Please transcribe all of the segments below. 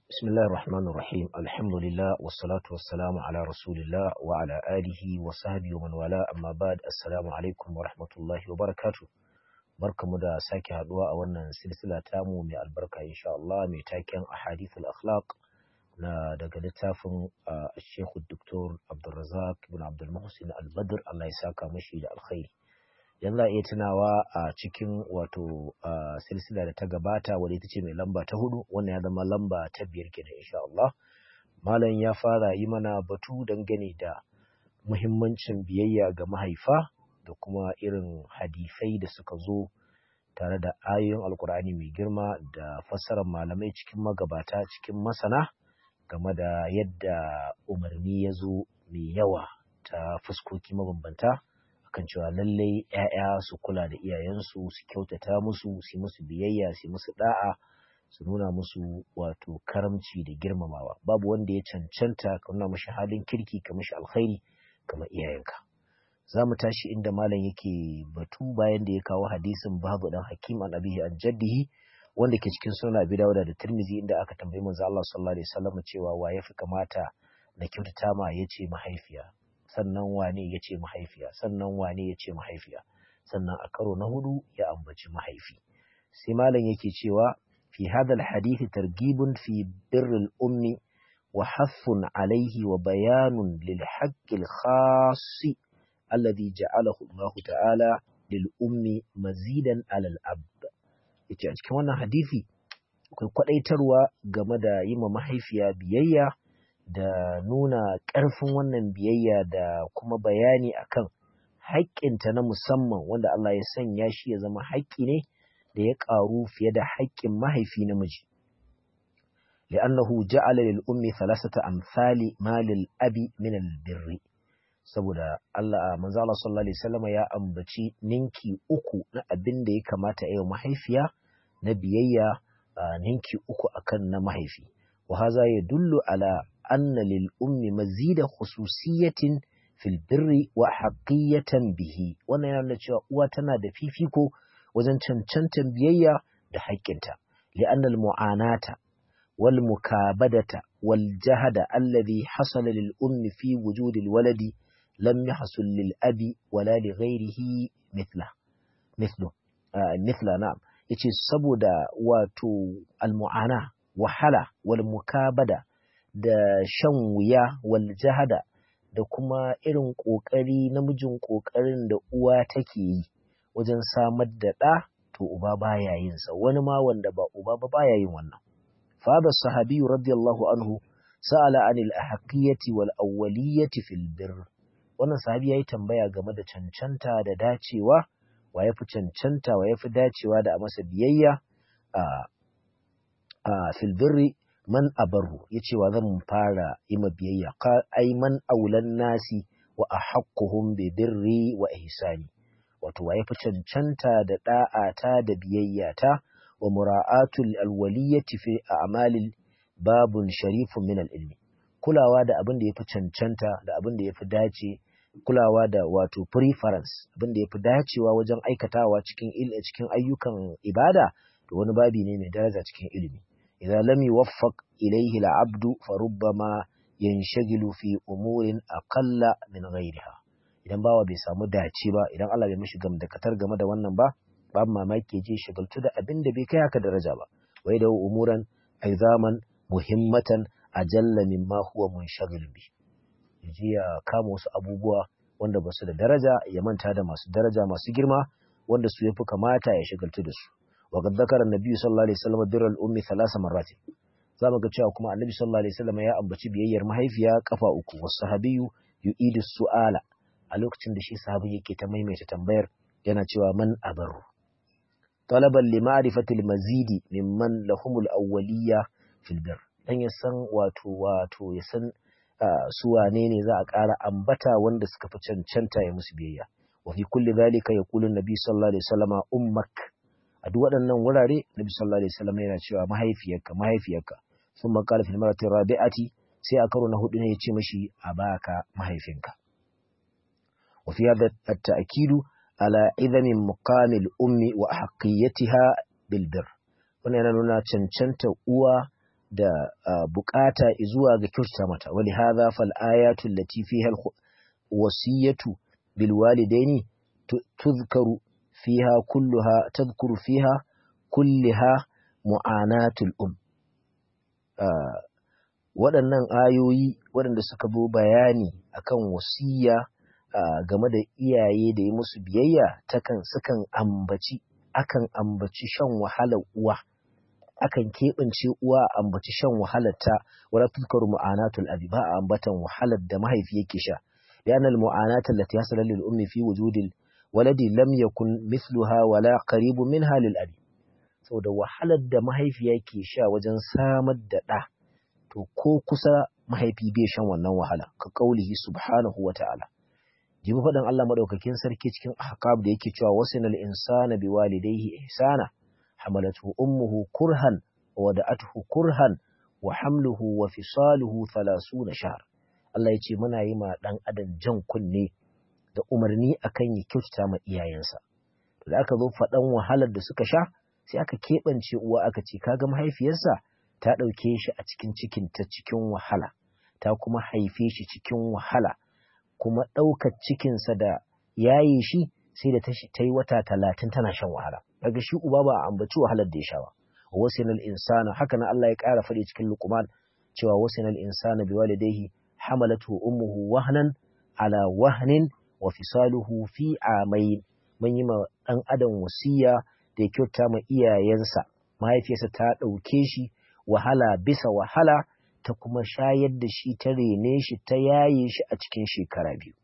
بسم الله الرحمن الرحيم الحمد لله والصلاة والسلام على رسول الله وعلى آله وصحبه ومن والاه أما بعد السلام عليكم ورحمة الله وبركاته barkamu da sake haduwa a wannan silsila tamu mai albarka insha Allah mai taken ahadithul akhlaq na daga littafin Sheikh Dr. Abdulrazak ibn Abdul Muhsin Al-Badr Allah ya saka mashi da alkhairi yanzu a iya tunawa a cikin wato silsila da ta gabata wadda ita ce mai lamba ta hudu wannan ya zama lamba ta biyar kenan insha Allah malam ya fara yi mana batu dangane da muhimmancin biyayya ga mahaifa da kuma irin hadisai da suka zo tare da ayoyin alkur'ani mai girma da fassarar malamai cikin magabata cikin masana game da yadda umarni ya zo mai yawa ta fuskoki mabambanta akan cewa lallai 'ya'ya su kula da iyayensu su kyautata musu su musu biyayya su musu da'a su nuna musu wato karamci da girmamawa babu wanda ya cancanta ka nuna mashi halin kirki ka mashi alkhairi kamar iyayenka za mu tashi inda malam yake batu bayan da ya kawo hadisin babu dan hakim an abihi an jaddihi wanda ke cikin sunan abi dawuda da tirmizi inda aka tambayi manzo Allah sallallahu alaihi wasallam cewa wa yafi kamata na kyautata ma yace mahaifiya sannan wane yace mahaifiya sannan wane yace mahaifiya sannan a karo na hudu ya ambaci mahaifi sai malam yake cewa fi hadha alhadith targhibun fi birril ummi wa hathun alaihi wa bayanun lil haqqil khassi alladhi ja'alahu Allah ta'ala lil ummi mazidan alal ab yace a cikin wannan hadisi akwai kwadaitarwa game da yi ma mahaifiya biyayya da nuna ƙarfin wannan biyayya da kuma bayani akan haƙƙinta na musamman wanda Allah ya sanya shi ya zama haƙƙi ne da ya ƙaru fiye da haƙƙin mahaifi namiji li'annahu ja'ala lil ummi thalathata amsali ma lil abi min al birri saboda Allah manzo Allah sallallahu alaihi wasallam ya ambaci ninki uku na abin da ya kamata ya mahaifiya na biyayya ninki uku akan na mahaifi wa haza yadullu ala anna lil ummi mazida khususiyatin fil birri wa haqiyatan bihi wannan yana nuna cewa uwa tana da fifiko wajen cancantan biyayya da haƙƙinta li'anna al mu'anata wal mukabadata wal jahada alladhi hasala lil ummi fi wujudi al waladi لم يحصل للأب ولا لغيره مثله مثله آه مثله نعم yace saboda wato almu'ana wahala wal mukabada da shan wuya wal jahada da kuma irin kokari namijin kokarin da uwa take yi wajen samar da ɗa to uba baya yin sa wani ma wanda ba uba ba baya yin wannan fa da sahabi radiyallahu anhu sa'ala anil ahqiyati wal awwaliyati fil birr wannan sahabi ya yi tambaya game da cancanta da dacewa wa ya fi cancanta wa ya fi dacewa da a masa biyayya a filbirri man abarru ya ce wa zan fara yi ma biyayya ai man aulan nasi wa a haƙƙuhun birri wa ihsani wato wa ya fi cancanta da ɗa'ata da biyayyata wa mura'atul alwaliyyati fi a'malil babun sharifun min al-ilmi kulawa da abin da ya fi cancanta da abin da ya fi dace kulawa da wato preference abin da ya fi dacewa wajen aikatawa cikin cikin ayyukan ibada to wani babi ne mai daraja cikin ilimi idan lam yuwaffaq ilayhi al-abdu fa rubbama yanshagilu fi umurin aqalla min ghayriha idan bawa bai samu dace ba idan Allah bai mishi gamdakatar game da wannan ba babu mamaki je shagaltu da abin da bai kai haka daraja ba wai da umuran aizaman muhimmatan ajalla mimma huwa munshagil bi yaje ya kama wasu abubuwa wanda ba su da daraja ya manta da masu daraja masu girma wanda su yafi kamata ya shagaltu da su wa qad dhakara an-nabi sallallahu alaihi wasallam birral ummi thalatha marrat zamu ga cewa kuma annabi sallallahu alaihi wasallam ya ambaci biyayyar mahaifiya kafa uku was sahabiyyu yu'idu su'ala a lokacin da shi sahabi yake ta maimaita tambayar yana cewa man abaru talaban li ma'rifati al-mazidi mimman lahumul awwaliyya fil birr dan ya san wato wato ya san su wane ne za a ƙara ambata wanda suka fi cancanta ya musu biyayya wa fi kulli dhalika yaqulu nabi sallallahu alaihi wasallam ummak a duk waɗannan wurare nabi sallallahu alaihi wasallam yana cewa mahaifiyarka mahaifiyarka thumma qala fil marati rabi'ati sai a karo na hudu ne ya ce mashi abaka mahaifinka wa fi hadha at-ta'kidu ala idami muqamil ummi wa haqqiyatiha bil birr wannan yana nuna cancanta uwa da bukata zuwa ga kyautata mata wali hadha fal ayatu allati fiha al wasiyatu bil walidaini tuzkaru fiha kulluha tadhkuru fiha kulliha mu'anatul um waɗannan ayoyi waɗanda suka zo bayani akan wasiya game da iyaye da yi musu biyayya takan sukan ambaci akan ambaci shan wahalar uwa akan keɓance uwa a ambaci shan wahalar ta wala tuzkaru mu'anatul abi ba a ambatan wahalar da mahaifi yake sha لأن المعاناة التي حصل للأم في وجود الولد لم يكن مثلها ولا قريب منها للأب saboda wahalar da mahaifiya ke sha wajen samar da ɗa to ko kusa mahaifi bai shan wannan wahala ka kaulihi subhanahu wa ta'ala jibi faɗin Allah maɗaukakin sarki cikin ahqab da yake cewa wasinal insana biwalidayhi ihsana hamalatu ummuhu kurhan wa wada'atuhu kurhan wa hamluhu wa fisaluhu 30 shahr Allah ya ce muna yi ma ɗan adam jan kunne da umarni akan ya kyautata ma iyayensa. Da aka zo faɗan wahalar da suka sha, sai aka keɓance uwa aka ce kaga mahaifiyarsa ta ɗauke shi a cikin cikin ta cikin wahala, ta kuma haife shi cikin wahala, kuma ɗaukar cikinsa da yaye shi sai da ta yi wata talatin tana shan wahala. Daga shi uba ba a ambaci wahalar da ya sha ba. Wasinal insana haka na Allah ya ƙara faɗi cikin Luqman cewa wasinal insana biwalidayhi حملته أمه وهنا على وهن وفصاله في عامين من يما أن أدن وسيا da ya kyauta ma iyayensa mahaifiyarsa ta ɗauke shi wahala bisa wahala ta kuma shayar da shi ta rene shi ta yaye shi a cikin shekara biyu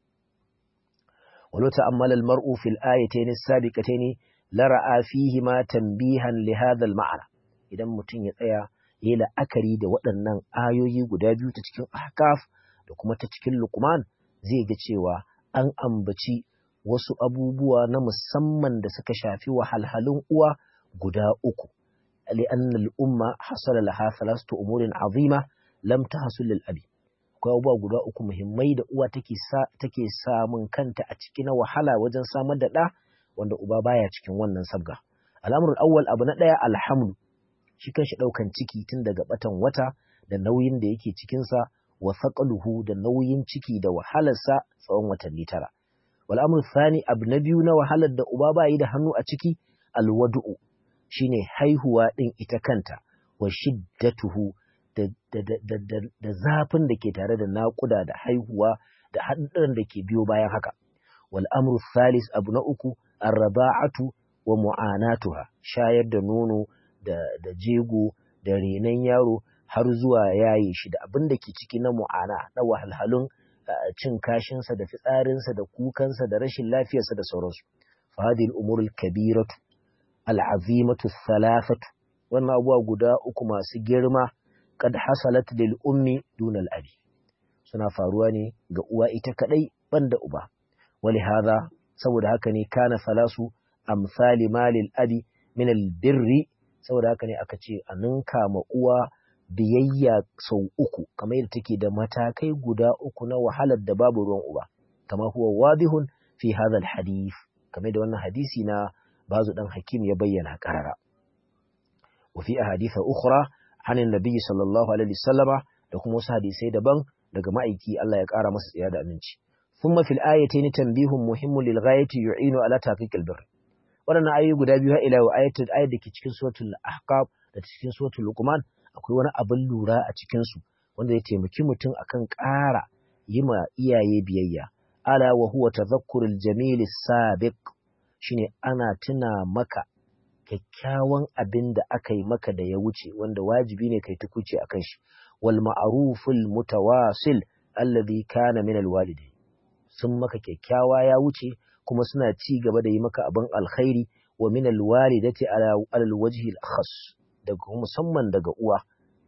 walau ta'ammala al-mar'u fil ayatayn as-sabiqatayn la ra'a fihi ma tanbihan li hadha al-ma'na idan mutum ya tsaya yi la'akari da waɗannan ayoyi guda biyu ta cikin ahkaf da kuma ta cikin lukman zai ga cewa an ambaci wasu abubuwa na musamman da suka shafi wahalhalun uwa guda uku li'anna al'umma hasala laha thalathatu umurin azima lam tahsul lil abi akwai abubuwa guda uku muhimmai da uwa take sa take samun kanta a cikin wahala wajen samar da ɗa wanda uba baya cikin wannan sabga al'amrul awwal abu na ɗaya alhamdu shi kanshi ɗaukan ciki tun daga batan wata da nauyin da yake cikinsa wa thaqaluhu da nauyin ciki da wahalarsa tsawon watanni tara wal amru thani abu na biyu na wahalar da uba ba yi da hannu a ciki alwadu'u shine haihuwa din ita kanta wa shiddatuhu da, da, da, da, da zafin da ke tare da naƙuda da haihuwa da haɗin da ke biyo bayan haka wal amru thalis abu na uku arraba'atu wa mu'anatuha shayar da nono da, da jego da renon yaro har zuwa yaye shi da abin da ke ciki na mu'ana na wahalhalun cin kashinsa da fitsarinsa da kukansa da rashin lafiyarsa da sauransu fadil umurul kabiratu al'azimatu thalathatu wannan abuwa guda uku masu girma kad hasalat lil ummi duna al abi suna faruwa ne ga uwa ita kadai banda uba wali hadha saboda haka ne kana salasu amsali malil abi min al birri saboda haka ne aka ce a ninka ma uwa biyayya sau uku kamar yadda take da matakai guda uku na wahalar da babu ruwan uba kama huwa wadihun fi hadha alhadith kamar da wannan hadisi na bazu dan hakim ya bayyana karara wa fi ahadith ukhra an annabi sallallahu alaihi wasallama da kuma wasu hadisai daban daga ma'aiki Allah ya kara masa tsaya da aminci thumma fil ayatayn tanbihun muhimmun lil ghayati yu'inu ala tahqiqil birr waɗannan ayoyi guda biyu ila wa ayatul ayat da ke cikin suratul ahqaf da cikin suratul luqman akwai wani abin lura a cikin su wanda ya taimaki mutum akan ƙara yi ma iyaye biyayya ala wa huwa tadhakkurul jamil sabiq shine ana tuna maka kyakkyawan abin da aka yi maka da ya wuce wanda wajibi ne kai tukuce akan shi wal ma'ruful mutawasil alladhi kana min alwalidain sun maka kyakkyawa ya wuce kuma suna ci gaba da yi maka abin alkhairi wa min alwalidati ala alwajhi alkhas daga musamman daga uwa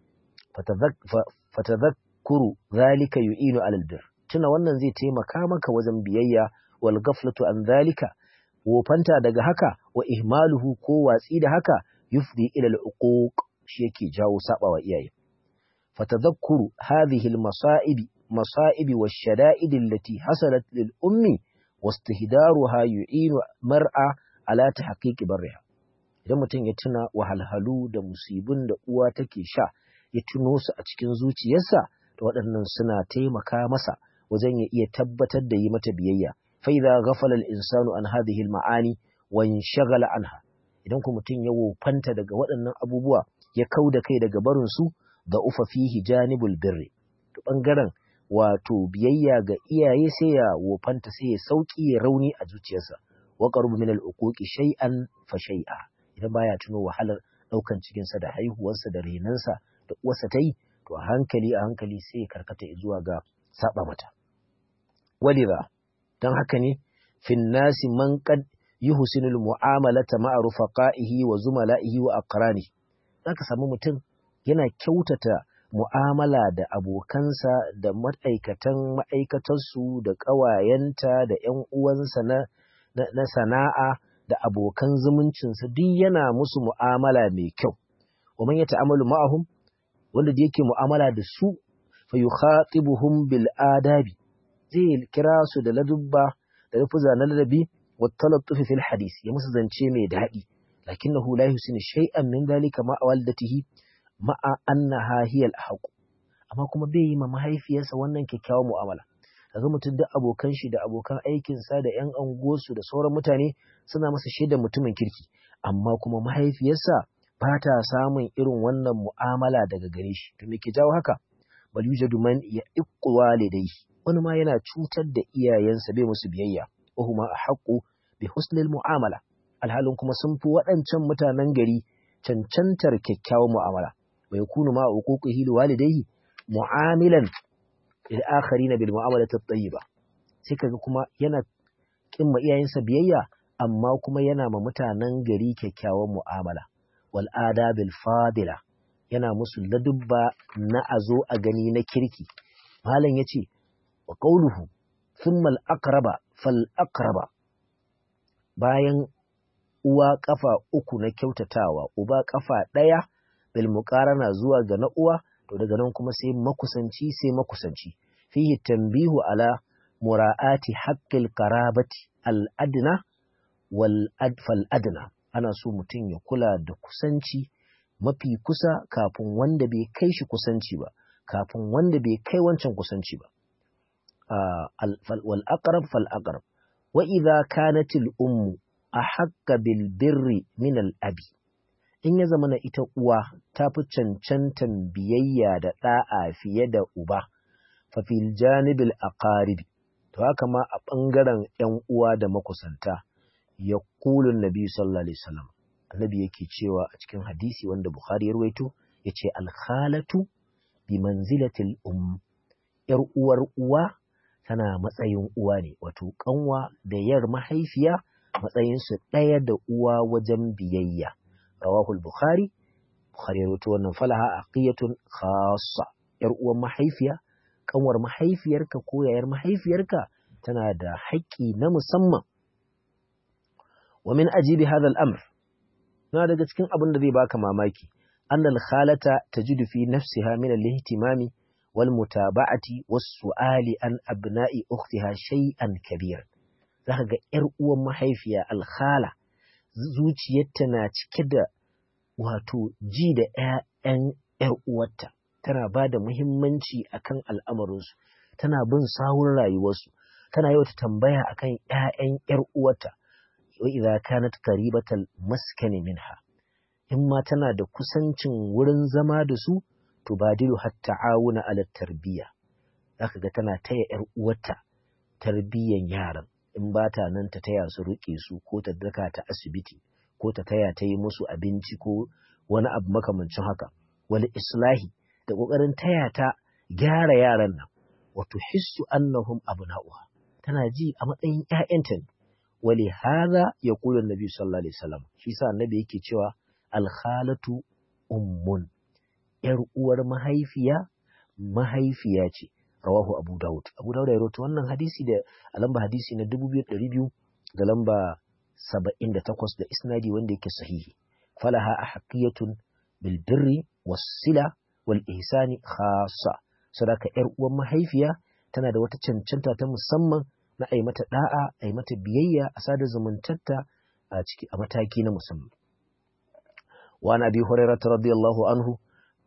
fatadhakkuru zalika yu'inu ala albir tuna wannan zai taimaka maka wajen biyayya wal ghaflatu an zalika wofanta daga haka wa ihmaluhu ko watsi da haka yufdi ila al'uquq shi yake jawo sabawa iyaye fatadhakkuru hadhihi almasaibi masaibi wash-shada'id allati hasalat lil ummi wastihdaruha yu'inu mar'a ala tahqiqi barriha idan mutum ya tuna wahalhalu da musibin da uwa take sha ya tuno su a cikin zuciyarsa to waɗannan suna taimaka masa wajen ya iya tabbatar da yi mata biyayya fa idza ghafala al-insanu an hadhihi al-ma'ani wa inshaghala anha idan ku mutum ya wofanta daga waɗannan abubuwa ya kau da kai daga barin su da ufa fihi janibul birri to bangaren wato biyayya ga iyaye sai ya wofanta sai ya sauki ya rauni a zuciyarsa wa qarubu min al-uquqi shay'an fa shay'a idan baya tuno wahalar daukan cikin sa da haihuwarsa da renansa da uwarsa ta yi to a hankali a hankali sai ya karkata zuwa ga saba mata walidha dan haka ne fin nasi man qad yuhsinul mu'amalata ma'a rufaqaihi wa zumala'ihi wa aqrani zaka samu mutum yana kyautata mu'amala da abokansa da ma'aikatan ma'aikatarsu da ƙawayenta da ‘yan uwansa na, na, na sana'a da abokan zumuncinsa duk yana musu mu'amala mai kyau. Wa man ya ta'amalu ma'ahum wanda da yake mu'amala da su fa yukhatibuhum bil adabi zai kira su da ladubba da lafuza na ladabi wa talattufi fil hadis ya musu zance mai daɗi lakinnahu la yusini shay'an min dhalika ma walidatihi ma'a annaha hiyal haqq amma kuma bai yi ma mahaifiyarsa wannan kyakkyawan mu'amala kaga mutum duk abokan shi da abokan aikin sa da ƴan angosu da sauran mutane suna masa shaidar mutumin kirki amma kuma mahaifiyarsa ba ta samun irin wannan mu'amala daga gare shi to me ke jawo haka bal yujadu man ya iqqu walidayhi wani ma yana cutar da iyayensa bai musu biyayya wa huma ahqqu bi husnil mu'amala alhalin kuma sun fi waɗancan mutanen gari cancantar kyakkyawan mu'amala wa yakunu ma uquqihi liwalidayhi mu'amilan lil akharin bil mu'amalati at-tayyiba sai kaga kuma yana kin ma iyayensa biyayya amma kuma yana ma mutanen gari kyakkyawan mu'amala wal adabil fadila yana musu ladubba na azo a gani na kirki malam yace wa qawluhu thumma al aqraba fal aqraba bayan uwa kafa uku na kyautatawa uba kafa ɗaya bil muqarana zuwa ga na uwa to daga nan kuma sai makusanci sai makusanci fihi tanbihu ala mura'ati haqqil qarabati al adna wal adfal adna ana so mutum ya kula da kusanci mafi kusa kafin wanda bai kai shi kusanci ba kafin wanda bai kai wancan kusanci ba wal aqrab fal aqrab wa idza kanat al ummu ahaqqa bil birri min al abi in ya zama na ita uwa ta fi cancantan biyayya da ɗa'a fiye da uba fa fil janibil aqaribi to haka ma a ɓangaren ‘yan uwa da makusanta ya kulun nabi sallallahu alaihi wasallam annabi yake cewa a cikin hadisi wanda bukhari ya ruwaito ya ce alkhalatu bi manzilatil um ‘yar uwar uwa tana matsayin uwa ne wato kanwa da yar mahaifiya matsayinsu ɗaya da uwa wajen biyayya rawahu al-bukhari bukhari ya rawaito wannan falaha aqiyatun khassa yar uwan mahaifiya kanwar mahaifiyarka ko yayar mahaifiyarka tana da haƙƙi na musamman wa min ajibi hadha al-amr na daga cikin abin da zai baka mamaki annal khalata tajidu fi nafsiha min al-ihtimami wal mutaba'ati was su'ali an abna'i ukhtiha shay'an kabir zaka ga yar uwan mahaifiya al-khala zuciyarta na cike da wato ji da ‘ya'yan ‘yar uwarta, tana ba da muhimmanci akan al'amarinsu, tana bin sawun rayuwarsu, tana yau ta tambaya akan ‘ya'yan ‘yar uwarta, wa idza kanat qaribatal maskani minha. In ma tana da kusancin wurin zama da su, to badilu hatta awuna ala tarbiyya. Zaka ga tana taya ‘yar uwarta tarbiyyan yaran. in ba ta nan ta taya su riƙe su ko ta daka ta asibiti ko ta taya ta yi musu abinci ko wani abu makamancin haka wani islahi da ƙoƙarin taya ta gyara yaran nan wato hissu annahum abna'uha tana ji a matsayin ƴaƴanta ne wali hadha yaqulu annabi sallallahu alaihi wasallam shi sa annabi yake cewa alkhalatu ummun yar uwar mahaifiya mahaifiya ce rawahu Abu Dawud. Abu Dawud ya rawaito wannan hadisi da a lamba hadisi na 2200 da lamba 78 da isnadi wanda yake sahihi. Falaha ahqiyatun bil birri was sila wal ihsani khassa. Sadaka yar uwan mahaifiya tana da wata cancanta ta musamman na ai mata da'a, ai mata biyayya a sada zumuntarta a ciki a mataki na musamman. Wa Abi Hurairah radiyallahu anhu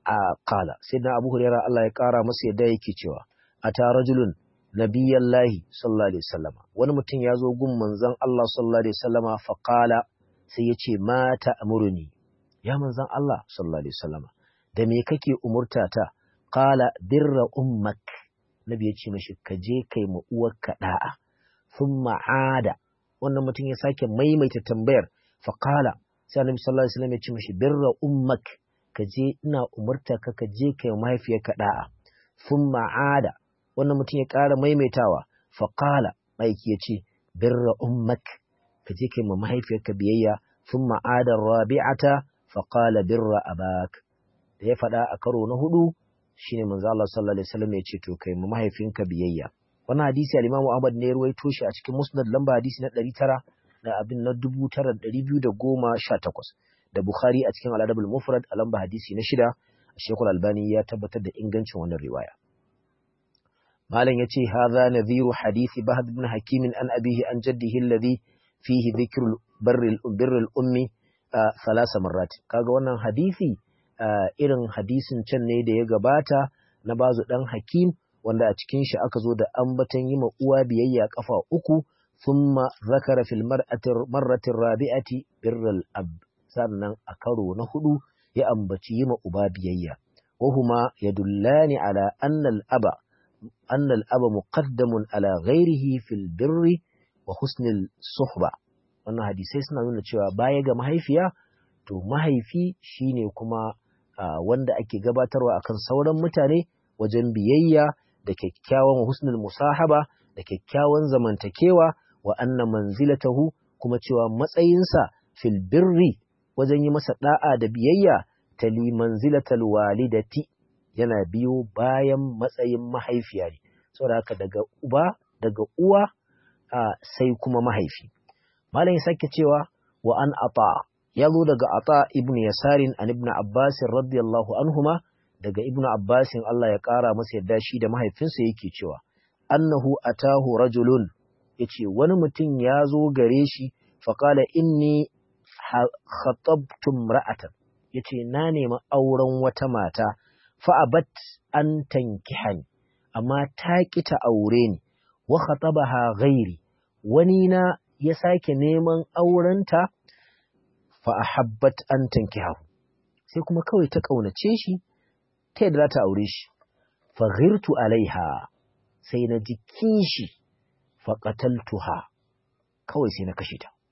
qala sayyidina Abu Hurairah Allah ya kara masa yadda yake cewa ata rajulun nabiyallahi sallallahu alaihi wasallam wani mutum ya zo gun manzon Allah sallallahu alaihi wasallama fa qala sai ya ce ma ta'muruni ya manzon Allah sallallahu alaihi wasallama da me kake umurta ta qala birra ummak nabi ya ce mashi ka je kai ma uwarka da'a thumma ada wannan mutum ya sake maimaita tambayar fa qala sai annabi sallallahu alaihi wasallam ya ce mashi birra ummak ka je ina umurta ka ka je kai mahaifiyarka da'a thumma ada wannan mutum ya ƙara maimaitawa faƙala aiki ya ce birra ummak ka je kai ma mahaifiyarka biyayya sun ma'adar rabi'ata faƙala birra abak da ya faɗa a karo na hudu shine manzo Allah sallallahu alaihi wasallam ya ce to kai ma mahaifinka biyayya wannan hadisi al-Imam Ahmad ne ya ruwaito shi a cikin Musnad lamba hadisi na 900 da abin na 9218 da Bukhari a cikin Al-Adab al-Mufrad a lamba hadisi na shida Sheikhul Albani ya tabbatar da ingancin wannan riwaya malam ya ce haza nadhiru hadithi bahad ibn hakimin an abihi an jaddihi alladhi fihi dhikrul birril ummi thalasa marrat kaga wannan hadisi irin hadisin can ne da ya gabata na bazu dan hakim wanda a cikin shi aka zo da ambatan yi ma uwa biyayya kafa uku thumma zakara fil mar'ati rabi'ati birral ab sannan a karo na hudu ya ambaci yi ma uba biyayya wahuma yadullani ala anna al aba أن الأب مقدم على غيره في البر وحسن الصحبة wannan hadisai suna nuna cewa baya ga mahaifiya to mahaifi shine kuma wanda ake gabatarwa akan sauran mutane wajen biyayya da kyakkyawan husnul musahaba da kyakkyawan zamantakewa wa anna manzilatahu kuma cewa matsayinsa fil birri wajen yi masa da'a da biyayya tali manzilatal walidati yana biyo bayan matsayin mahaifiya ne saboda haka daga uba daga uwa sai kuma mahaifi malam ya sake cewa wa an ata ya zo daga ata ibn yasarin an ibn abbas radiyallahu anhuma daga ibn abbas Allah ya kara masa yadda shi da mahaifinsa yake cewa annahu atahu rajulun yace wani mutum ya zo gare shi faqala inni khatabtum ra'atan yace na nemi auren wata mata fa'abat an tankihani, amma ta ƙi ta aure ni, wa khatabaha ghairi, wani na ya sake neman aurenta fa'ahabbat an tankihahu, sai kuma kawai ta ƙaunace shi, ta yadda za ta aure shi, faghirtu alaiha, sai na ji kishi, faƙataltuha, kawai sai na kashe ta.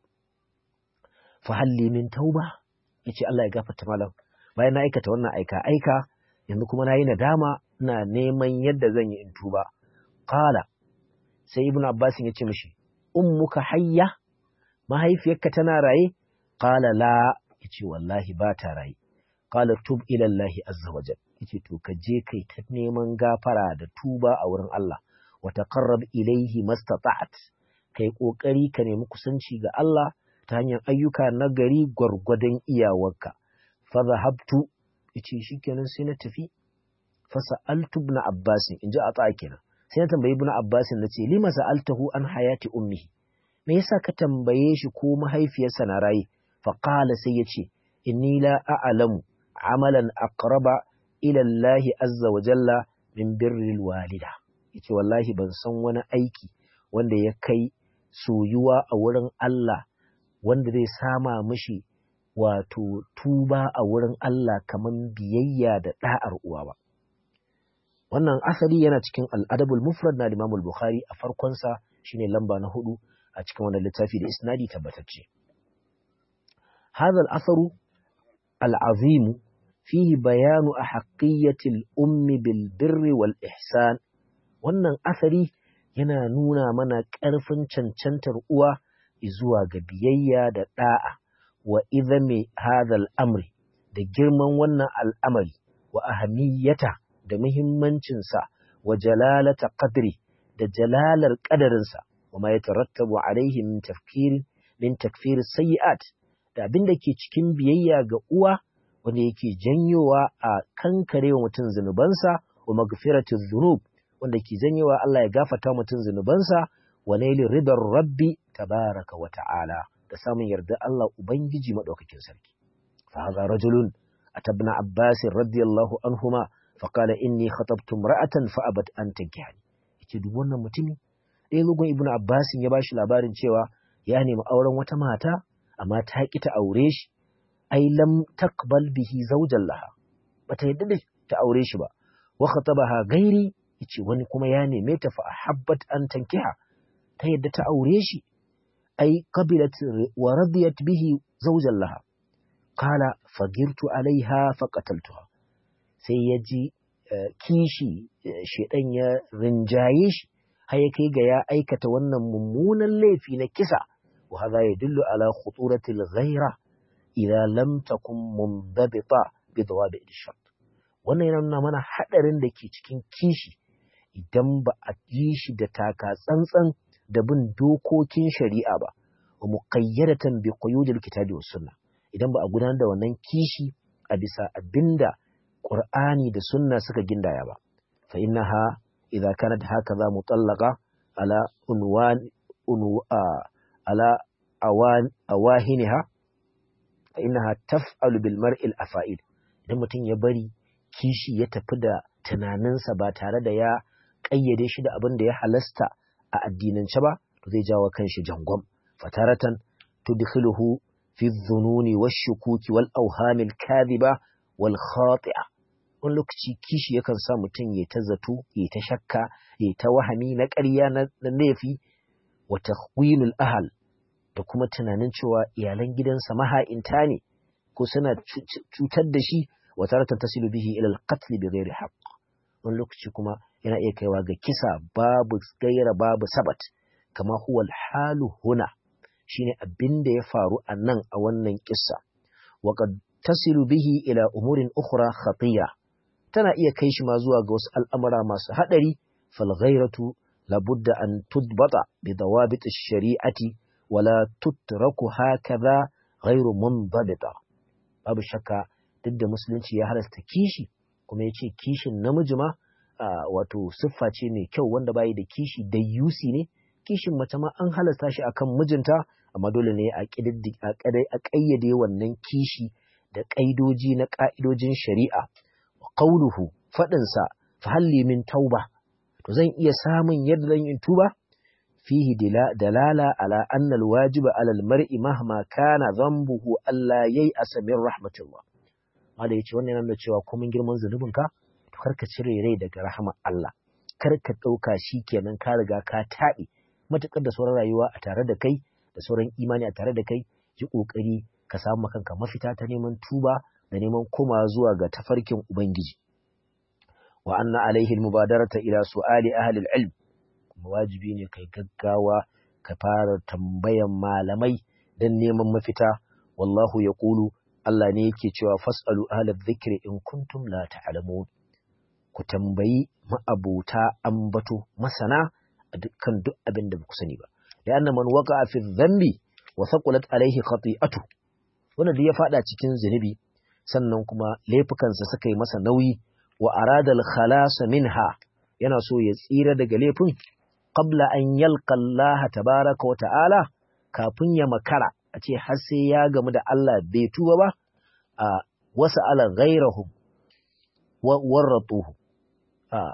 Fahalli min tauba, ya ce Allah ya gafarta malam, bayan na aikata wannan aika-aika, yanzu kuma na yi nadama ina neman yadda zan yi in tuba qala sai ibn abbas ya ce mishi ummuka hayya mahaifiyarka tana raye qala la yace wallahi ba ta raye qala tub ila allah azza wajal yace to ka je kai ta neman gafara da tuba a wurin Allah wa taqarrab ilayhi mastata'at kai kokari ka nemi kusanci ga Allah ta hanyar ayyuka na gari gwargwadon iyawarka fa zahabtu yace shikenan sai na tafi fa sa'altu ibn abbas in ji ata kenan sai na tambayi ibn abbas na ce lima sa'altahu an hayati ummihi me yasa ka tambaye shi ko mahaifiyarsa na raye fa qala sai yace inni la a'lamu amalan aqraba ila Allah azza wa jalla min birril walida yace wallahi ban san wani aiki wanda ya kai soyuwa a wurin Allah wanda zai sama mishi wato tuba a wurin Allah kaman biyayya da da'ar uwa ba wannan asali yana cikin al'adabul mufrad na Imam Bukhari a farkonsa shine lamba na hudu a cikin wannan littafi da isnadi tabbatacce hadha al-atharu al-azim fihi bayanu ahqiyati al-ummi bil birri wal ihsan wannan asari yana nuna mana ƙarfin cancantar uwa zuwa ga biyayya da da'a wa idhami hadha al-amri da girman wannan al'amari wa ahamiyata da muhimmancinsa wa jalalata qadri da jalalar ƙadarinsa wa ma yatarattabu alaihi min tafkir min takfir sayyi'at da abin da ke cikin biyayya ga uwa wanda yake janyowa a kankare wa mutum zunubansa wa magfiratu dhunub wanda ke janyowa Allah ya gafarta mutum zunubansa wa naili ridar rabbi tabaraka wa ta'ala da samun yarda Allah ubangiji madaukakin sarki fa hadha rajulun أتى ابن عباس رضي الله عنهما فقال إني خطبت امرأة فأبت أن تنكحني yace duk wannan mutumi ɗaya lugun ibnu abbas ya bashi labarin cewa ya nemi auren wata mata amma ta ki ta aure shi ai lam taqbal bihi zawjan laha bata yadda da ta aure shi ba wa khatabaha gairi yace wani kuma ya neme ta fa habbat an tankiha ta yadda ta aure shi ai qabilat wa radiyat bihi zawjan laha qala fagirtu alaiha faqataltuha sai ya ji kishi shedan ya rinjaye shi har ya kai ga ya aikata wannan mummunan laifi na kisa wa hadha yadullu ala khuturati al-ghayra idza lam takun mundabita bi dawabi al-shart wannan yana nuna mana hadarin da ke cikin kishi idan ba a yi shi da taka tsantsan da bin dokokin shari'a ba wa muqayyadatan bi quyudil kitabi was sunnah idan ba a gudanar da wannan kishi a bisa abinda Qur'ani da sunna suka gindaya ba fa innaha idza kanat hakaza mutallaqa ala unwan unwa ala awan awahiniha fa innaha taf'alu bil mar'i al afa'il idan mutum ya bari kishi ya tafi da tunaninsa ba tare da ya kayyade shi da abin da ya halasta a addinance ba to zai jawo kanshi jangwam fataratan tudkhiluhu في الظنون والشكوك والأوهام الكاذبة والخاطئة wani lokaci kishi yakan sa mutum ya ta zato ya ta shakka ya ta wahami na ƙarya na laifi wa tahwilul ahal da kuma tunanin cewa iyalan gidansa maha'inta ne ko suna cutar da shi wa tarata tasilu bihi ila al-qatl bi ghairi haqq wani lokaci kuma yana iya kaiwa ga kisa babu gaira babu sabat kama huwa al-halu huna shine abin da ya faru a nan a wannan kissa wa qad tasilu bihi ila umurin ukhra khatiya tana iya kai shi ma zuwa ga wasu al'amura masu hadari fal ghairatu labudda an tudbata bi dawabit ash-shari'ati wala tutraku hakaza ghairu munbadita babu shakka duk da musulunci ya halasta kishi kuma ya ce kishin namiji ma wato siffa ce mai kyau wanda bayi da kishi da yusi ne kishin mace ma an halasta shi akan mijinta amma dole ne a ƙayyade wannan kishi da ƙaidoji na ƙa'idojin shari'a wa qauluhu faɗinsa fa halli min tauba to zan iya samun yadda zan yi tuba fihi dalala ala anna alwajiba ala almar'i mahma kana dhanbuhu alla yai'asa min rahmatillah wanda yace wannan yana cewa komai girman zunubinka to karka cire rai daga rahmar Allah kar ka ɗauka shi kenan ka riga ka taɓe matuƙar da sauran rayuwa a tare da kai da sauran imani a tare da kai yi ƙoƙari ka samu kanka mafita ta neman tuba da neman koma zuwa ga tafarkin ubangiji wa anna alaihi mubadarata ila su'ali ahli al-ilm kuma wajibi ne kai gaggawa ka fara tambayan malamai dan neman mafita wallahu yaqulu Allah ne yake cewa fasalu ahli dhikri in kuntum la ta'lamun ku tambayi ma'abuta ambato masana a dukkan duk abin da ba ku sani ba da anna man waqa'a fi dhanbi wa thaqulat alayhi khati'atu wanda da ya fada cikin zunubi sannan kuma laifukansa suka yi masa nauyi wa arada al-khalas minha yana so ya tsira daga laifin qabla an yalqa Allah tabaaraka wa ta'ala kafin ya makara a ce har sai ya gamu da Allah bai tuba ba a wasa ala ghairahum wa warratuhu a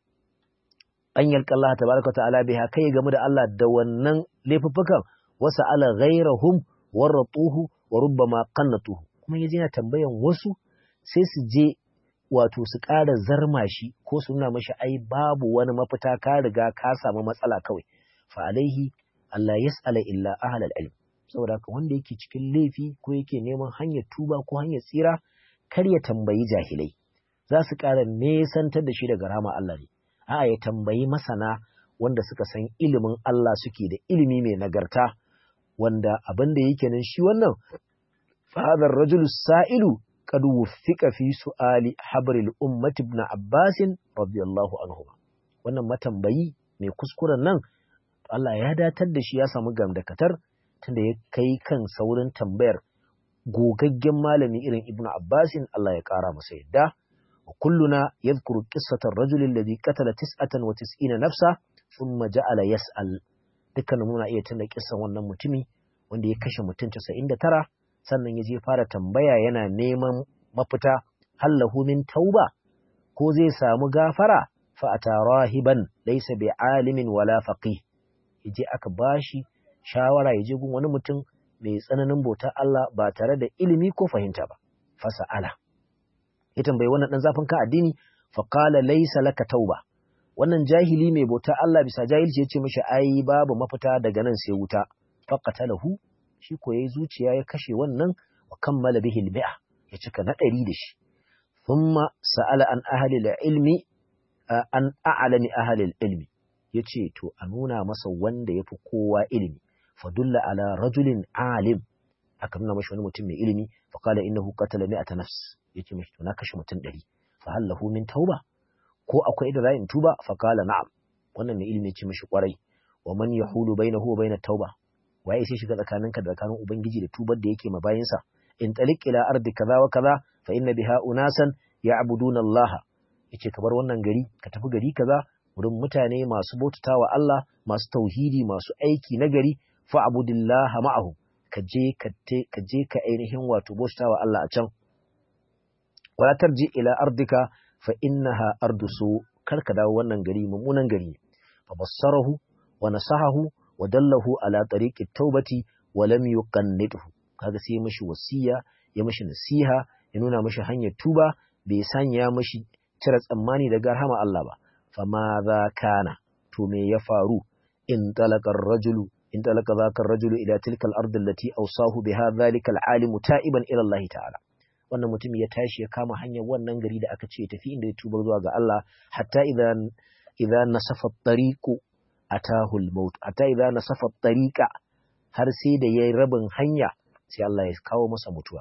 an yalka Allah tabaraka ta'ala biha kai game da Allah da wannan laifuffukan wasa ala ghairahum waratuhu wa rubbama qannatuhu kuma yaje yana tambayan wasu sai su je wato su ƙara zarma shi ko su nuna mashi ai babu wani mafita ka riga ka samu matsala kawai fa alaihi Allah yas'ala illa ahlal ilm saboda haka wanda yake cikin laifi ko yake neman hanyar tuba ko hanyar tsira kar ya tambayi jahilai za su ƙara nesantar da shi daga rama Allah ne a'a ya tambayi masana wanda suka san ilimin Allah suke da ilimi mai nagarta wanda abin da yake nan shi wannan fadar rajul sa'ilu qad wuffiqa fi su'ali habril ummati ibn Abbas radiyallahu anhu wannan matambayi mai kuskuren nan Allah ya datar da shi ya samu gamdakatar tunda ya kai kan saurin tambayar gogaggen malami irin Ibn Abbasin Allah ya kara masa yadda وكلنا يذكر قصة الرجل الذي قتل تسعة وتسعين نفسا ثم جعل يسأل dukkan muna iya tunda kissan wannan mutumi wanda ya kashe mutum 99 sannan ya je fara tambaya yana neman mafita hallahu min tauba ko zai samu gafara fa atarahiban laysa bi alimin wala faqih yaje aka bashi shawara yaje gun wani mutum mai tsananin bautar Allah ba tare da ilimi ko fahimta ba fasa'ala ya tambayi wannan dan zafin kan addini fa qala laysa laka tauba wannan jahili mai bautar Allah bisa jahilci ya ce mishi ai babu mafita daga nan sai wuta faqatalahu shi ko yayi zuciya ya kashe wannan wa kammala bihi al-mi'a ya cika na ɗari da shi thumma sa'ala an ahli al-ilmi an a'lami ahli al-ilmi yace to a nuna masa wanda yafi kowa ilimi fadulla ala rajulin alim aka nuna mashi wani mutum mai ilimi fa qala innahu qatala mi'ata nafs yace mishi to na kashe mutum ɗari fa hal lahu min tauba ko akwai da ra'ayin tuba fa qala na'am wannan mai ilimi yace mishi kwarai wa man yahulu bainahu wa bainat tauba waye sai shiga tsakaninka da tsakanin ubangiji da tubar da yake ma bayinsa in taliq ila ardi kaza wa kaza fa inna biha unasan ya'buduna Allah yace ka bar wannan gari ka tafi gari kaza wurin mutane masu bautatawa Allah masu tauhidi masu aiki na gari fa abudillaha ma'ahu ka je ka ka je ka ainihin wato bautatawa Allah a can wala tarji ila ardika fa innaha ardu su kar ka dawo wannan gari mummunan gari fa bassarahu wa nasahahu wa dallahu ala tariqi taubati wa lam yuqannidhu kaga sai mishi wasiya ya mishi nasiha ya nuna mishi hanyar tuba bai sanya mishi cire tsammani daga rahama Allah ba fama za kana to me ya faru in talaka rajulu in talaka zaka rajulu ila tilka al-ard allati awsahu biha dhalika al-alim ta'iban ila Allah ta'ala wannan mutum ya tashi ya kama hanyar wannan gari da aka ce tafi inda ya tuba zuwa ga Allah hatta idan idan nasafa tariqu atahu al-maut hatta idan nasafa tariqa har sai da yayi rabin hanya sai Allah ya kawo masa mutuwa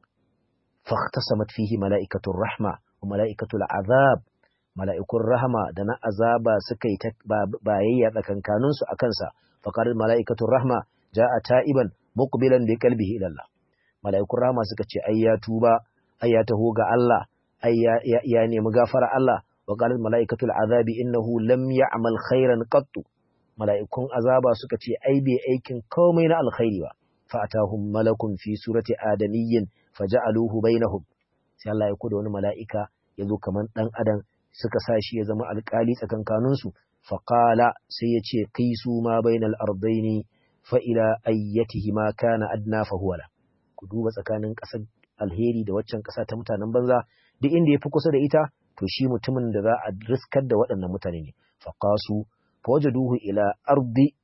fahtasamat fihi mala'ikatur rahma wa mala'ikatul azab mala'ikun rahama da na azaba suka yi bayayya tsakankanin su akan sa faqalat mala'ikatur rahma ja'a ta'iban muqbilan bi qalbihi ila Allah mala'ikun rahama suka ce ai ya tuba ai ya taho ga Allah ai ya nemi gafara Allah wa qalat mala'ikatul azabi innahu lam ya'mal khairan qattu mala'ikun azaba suka ce ai bai aikin komai na alkhairi ba fa atahum malakun fi surati adamiyyin faja'aluhu bainahum sai Allah ya kuda wani mala'ika ya zo kaman dan adam suka sa shi ya zama alkali tsakankanin su fa qala sai ya ce qisu ma bainal ardaini fa ila ayyatihi ma kana adna fa huwa la ku duba tsakanin ƙasar alheri da waccan ƙasa ta mutanen banza duk inda ya fi kusa da ita to shi mutumin da za a riskar da waɗannan mutane ne faqasu fawajaduhu ila ardi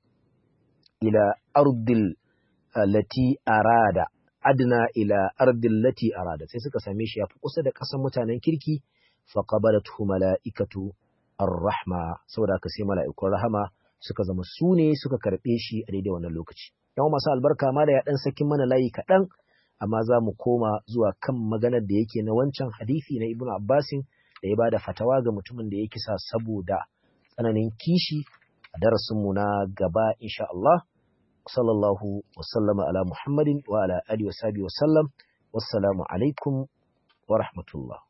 ila ardil lati arada adna ila ardil lati arada sai suka same shi ya fi kusa da ƙasar mutanen kirki faqabalathu mala'ikatu ar-rahma saboda haka sai mala'ikun rahama suka zama su ne suka karɓe shi a daidai wannan lokaci yan masu albarka ma da ya ɗan sakin mana layi kaɗan amma za mu koma zuwa kan maganar da yake na wancan hadisi na ibnu abbasin da ya bada fatawa ga mutumin da ya kisa saboda tsananin kishi a darasinmu na gaba insha Allah sallallahu wasallama ala muhammadin wa ala alihi wa sahbihi wa sallam wassalamu alaikum wa rahmatullah